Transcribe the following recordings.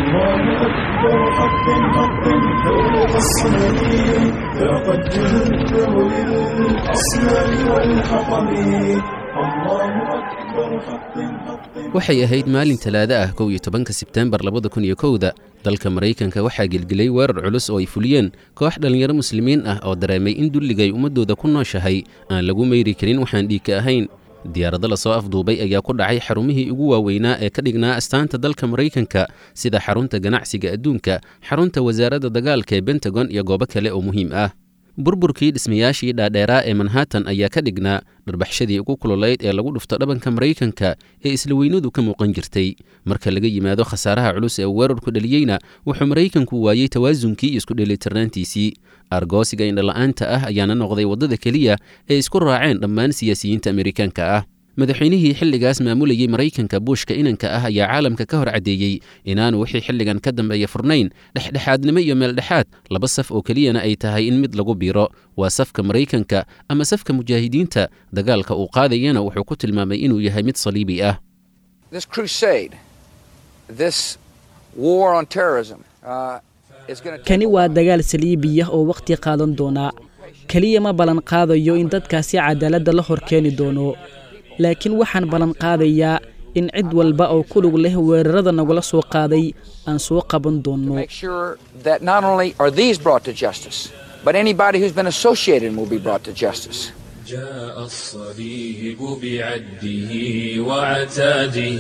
الله أكبر حق حق فوق الصمد لقد جهدته للأصنام والحطم الله أكبر حق حق waxay ahayd maalin talaado ah kow iyo tobanka sebteembar labada kun iyo kowda dalka maraykanka waxaa gelgelay weerar culus oo ay fuliyeen koox dhallinyaro muslimiin ah oo dareemay in dulligay ummaddooda ku nooshahay aan lagu meyri karin waxaan dhiigka ahayn diyaarado lasoo afduubay ayaa ku dhacay xarumihii ugu waaweynaa ee ka dhignaa astaanta dalka maraykanka sida xarunta ganacsiga adduunka xarunta wasaaradda dagaalka ee bentagon iyo goobo kale oo muhiim ah burburkii dhismayaashii dhaadheeraa ee manhattan ayaa ka dhignaa dharbaxshadii ugu kululayd ee lagu dhufto dhabanka maraykanka ee isla weynadu ka muuqan jirtay marka laga yimaado khasaaraha culus ee uu weerarku dhaliyeyna wuxuu maraykanku waayey tawaasunkii iyo isku dheelitirnaantiisii argoosiga indhala'aanta ah ayaana noqday waddada keliya ee isku raaceen dhammaan siyaasiyiinta amerikaanka ah madaxweynihii xilligaas maamulayey maraykanka buushka inanka ah ayaa caalamka ka hor caddeeyey inaanu wixii xilligan ka dambeeya furnayn dhexdhexaadnimo iyo meeldhexaad laba saf oo keliyana ay tahay in mid lagu biiro waa safka maraykanka ama safka mujaahidiinta dagaalka uu qaadayana wuxuu ku tilmaamay inuu yahay mid saliibi ah This crusade, this war on terrorism, uh, is going to kani waa dagaal saliibiyah oo wakhti qaadan doonaa keliya ma ballan qaadayo in dadkaasi cadaaladda la hor keeni doono laakiin waxaan ballan qaadayaa in cid walba oo ku lug leh weerarada nagula soo qaaday aan soo qaban doonno make sure that not only are these brought to justice, but anybody who's been associated will be brought to justice. جاء الصليب بعده وعتاده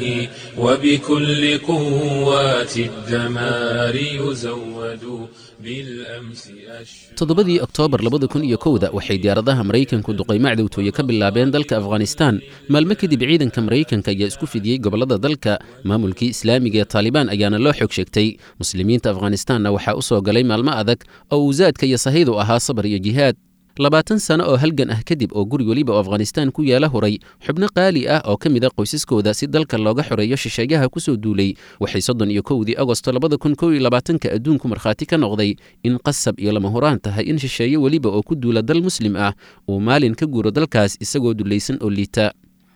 وبكل قوات الدمار يزود بالأمس أشهر toddobadii oktoobar labada kun iyo kowda waxay diyaaradaha maraykanku duqaymo cadowtooye ka bilaabeen dalka afghanistan maalmo kadib ciidanka maraykanka ayaa isku fidiyey gobollada dalka maamulkii islaamiga ee taalibaan ayaana loo xog sheegtay muslimiinta afghanistanna waxaa u soo galay maalmo adag oo uusaadka iyo sahaydu ahaa sabar iyo jihaad labaatan sano oo halgan ah kadib oo guri weliba oo afghanistaan ku yaala huray xubno qaali ah oo ka mid a qoysaskooda si dalka looga xoreeyo shisheeyaha ku soo duulay waxay soddon iyo kowdii agosto labada kun kow iyo labaatanka adduunku markhaati ka noqday in qasab iyo lama huraan tahay in shisheeye weliba oo ku duula dal muslim ah uu maalin ka guuro dalkaas isagoo dulaysan oo liita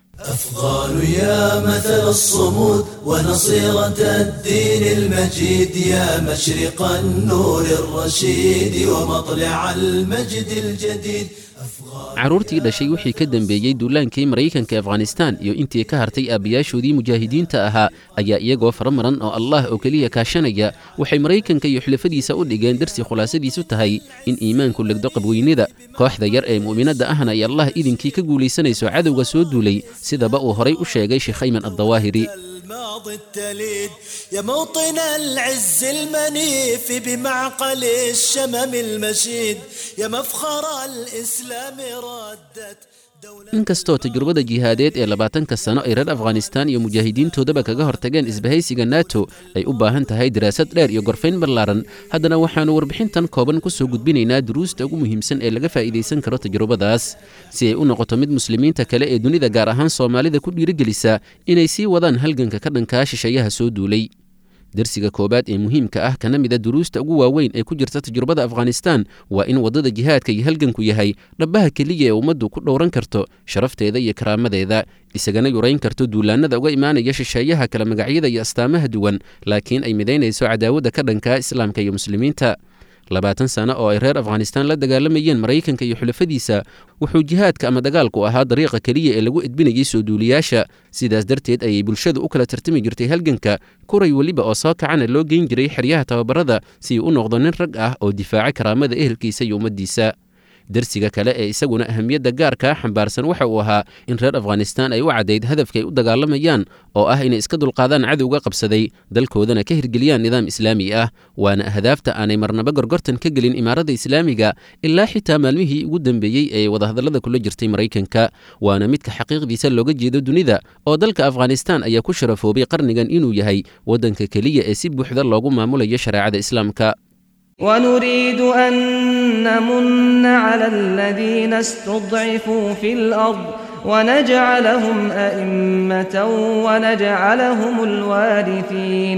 أفضال يا مثل الصمود ونصيرة الدين المجيد يا مشرق النور الرشيد ومطلع المجد الجديد carruurtii dhashay wixii ka dambeeyey duulaankii maraykanka afghanistaan iyo intii ka hartay aabbayaashoodii mujaahidiinta ahaa ayaa iyagoo faramaran oo allah oo keliya kaashanaya waxay maraykanka iyo xulafadiisa u dhigeen darsi khulaasadiisu tahay in iimaanku legdo qabweynida kooxda yar ee mu'minadda ahna ay allah idinkii ka guulaysanayso cadowga soo duulay sidaba uu horay u sheegay sheekh ayman addawaahiri الماضي التليد يا موطن العز المنيف بمعقل الشمم المشيد يا مفخر الإسلام ردت دولة inkastoo tajrubada jihaadeed ee labaatanka sano ay reer afghanistaan iyo mujaahidiintoodaba kaga hortageen isbahaysiga nato ay u baahan tahay daraasad dheer iyo gorfayn ballaaran haddana waxaannu warbixintan kooban ku soo gudbinaynaa duruusta ugu muhiimsan ee laga faa'iidaysan karo tajrubadaas si ay u noqoto mid muslimiinta kale ee dunida gaar ahaan soomaalida ku dhiirigelisa inay sii wadaan halganka ka dhankaa shisheeyaha soo duulay dersiga koowaad ee muhiimka ah kana mida duruusta ugu waaweyn ee ku jirta tajrubada afghanistaan waa in waddada jihaadka iyo halganku yahay dhabbaha keliya ee ummaddu ku dhowran karto sharafteeda iyo karaamadeeda isagana yurayn karto duulaannada uga imaanaya shisheeyaha kala magacyada iyo astaamaha duwan laakiin ay midaynayso cadaawadda ka dhankaa islaamka iyo muslimiinta labaatan sano oo ay reer afghanistaan la dagaalamayeen maraykanka iyo xulafadiisa wuxuu jihaadka ama dagaalku ahaa dariiqa keliya ee lagu edbinayay soo duuliyaasha sidaas darteed ayay bulshadu u kala tartami jirtay halganka kuray weliba oo soo kacana loo geyn jiray xeryaha tababarada si uu u noqdo nin rag ah oo difaaca karaamada ehelkiisa iyo ummaddiisa dersiga kale ee isaguna ahamiyadda gaarkaa xambaarsan waxa uu ahaa in reer afghanistaan ay u caddayd hadafka ay u dagaalamayaan oo ah inay iska dulqaadaan cadowga qabsaday dalkoodana ka hirgeliyaan nidaam islaami ah waana ahdaafta aanay marnaba gorgortan ka gelin imaaradda islaamiga ilaa xitaa maalmihii ugu dambeeyey ee wadahadallada kula jirtay maraykanka waana midka xaqiiqdiisa looga jeedo dunida oo dalka afghanistaan ayaa ku sharafoobay qarnigan inuu yahay waddanka keliya ee si buuxda loogu maamulayo shareecada islaamka ونريد أن نمن على الذين استضعفوا في الأرض ونجعلهم أئمة ونجعلهم الوارثين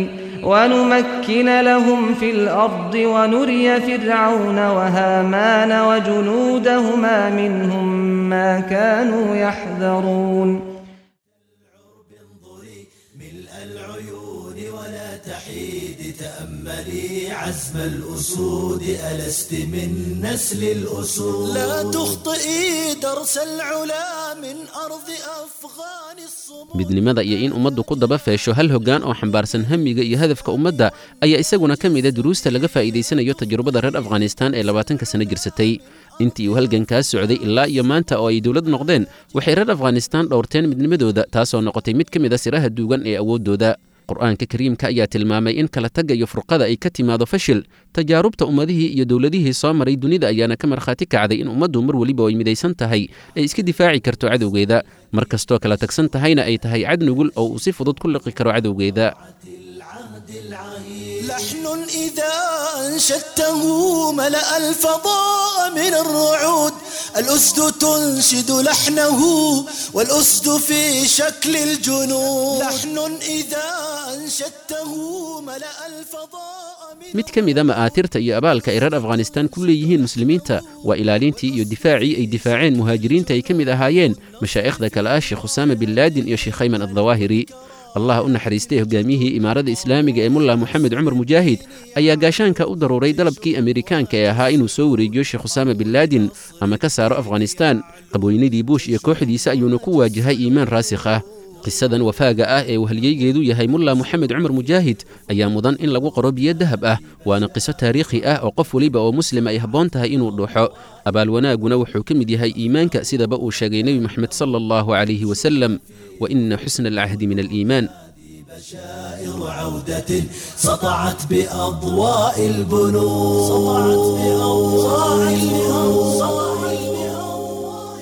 ونمكن لهم في الأرض ونري فرعون وهامان وجنودهما منهم ما كانوا يحذرون ملء العيون ولا تحيد تأملي عزم الأسود ألست من نسل الأسود لا تخطئي درس العلا من أرض أفغان الصمود midnimada iyo in ummaddu ku daba feesho hal hoggaan oo xambaarsan hamiga iyo hadafka ummadda ayaa isaguna ka mida duruusta laga faa'iidaysanayo tajrubada reer afghanistaan ee labaatanka sano jirsatay intii uu halgankaas socday ilaa iyo maanta oo ay dowlad noqdeen waxay reer afghanistaan dhowrteen midnimadooda taasoo noqotay mid ka mid a siraha duugan ee awooddooda qur-aanka kariimka ayaa tilmaamay in kala tagga iyo furqada ay ka timaado fashil tajaarubta ummadihii iyo dowladihii soo maray dunida ayaana ka markhaati kacday in ummaddu mar weliba ay midaysan tahay ay iska difaaci karto cadowgeeda mar kastoo kala tagsan tahayna ay tahay cad nugul oo uu si fudud ku liqi karo cadowgeeda لحن إذا أنشدته ملأ الفضاء من الرعود الأسد تنشد لحنه والأسد في شكل الجنود لحن إذا أنشدته ملأ الفضاء من mid ka mida ma'aatirta iyo abaalka ay reer afghanistaan ku leeyihiin muslimiinta waa ilaalintii iyo difaacii ay difaaceen muhaajiriinta ay ka mid ahaayeen mashaa'ikhda kale ah sheekh usaama bin laadin iyo sheekh hayman addawaahiri allah u naxariistay hogaamiyihii imaarada islaamiga ee mulla moxamed cumar mujaahid ayaa gaashaanka u daruuray dalabkii amerikaanka ee ahaa inuu soo wareejiyo sheekh usaama bin laadin ama ka saaro afghanistaan qabooynadii buush iyo kooxdiisa ayuuna ku waajahay iimaan raasikh ah qisadan wafaaga ah ee wahalyeygeedu yahay mulla moxamed cumar mujaahid ayaa mudan in lagu qoro biyo dahab ah waana qiso taariikhi ah oo qof weliba oo muslim ay habboon tahay inuu dhuuxo abaal wanaaguna wuxuu ka mid yahay iimaanka sidaba uu sheegay nebi moxamed sala allahu calayhi wasalam wa ina xusna alcahdi min aliimaan بشائر عودة سطعت بأضواء البنود سطعت بأضواء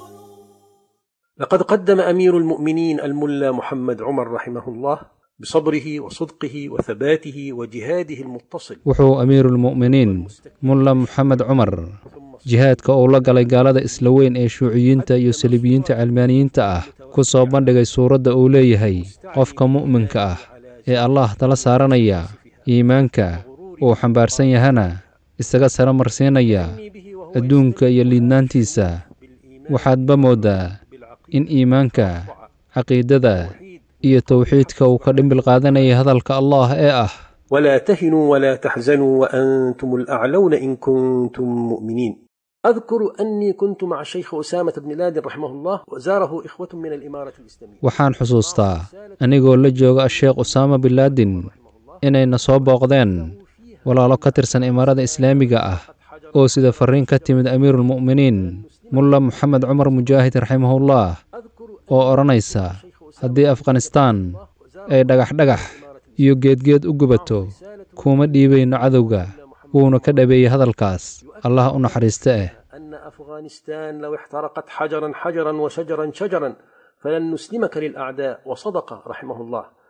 لقد قدم أمير المؤمنين الملا محمد عمر رحمه الله بصبره وصدقه وثباته وجهاده المتصل wuxuu amiiruulmu'miniin mulla moxamed cumar jihaadka uu la galay gaalada isla weyn ee shuuciyiinta iyo saliibiyiinta calmaaniyiinta ah ku soo bandhigay suuradda uu leeyahay qofka mu'minka ah ee allah tala saaranaya iimaanka uu xambaarsan yahana isaga sara marsiinaya adduunka iyo liidnaantiisa waxaadba mooddaa in iimaanka caqiidada iyo towxiidka uu ka dhimbil qaadanayay hadalka allah ee ah ولا تهنوا ولا تحزنوا وأنتم الأعلون إن كنتم مؤمنين أذكر أني كنت مع الشيخ أسامة بن لادن رحمه الله وزاره إخوة من الإمارة الإسلامية waxaan xusuustaa anigoo la jooga asheekh usaama bin laadin inayna soo booqdeen walaalo ka tirsan imaarada islaamiga ah oo sida farriin ka timid amiiruulmu'miniin mulla moxamed cumar mujaahid raximahullah oo odhanaysa haddii afghanistaan ay dhagax-dhagax iyo geedgeed u gubato kuma dhiibayno cadowga wuuna ka dhabeeyey hadalkaas allah u naxariista eh أن أفغانستان لو احترقت حجرا حجرا وشجرا شجرا فلن نسلمك للأعداء وصدق رحمه الله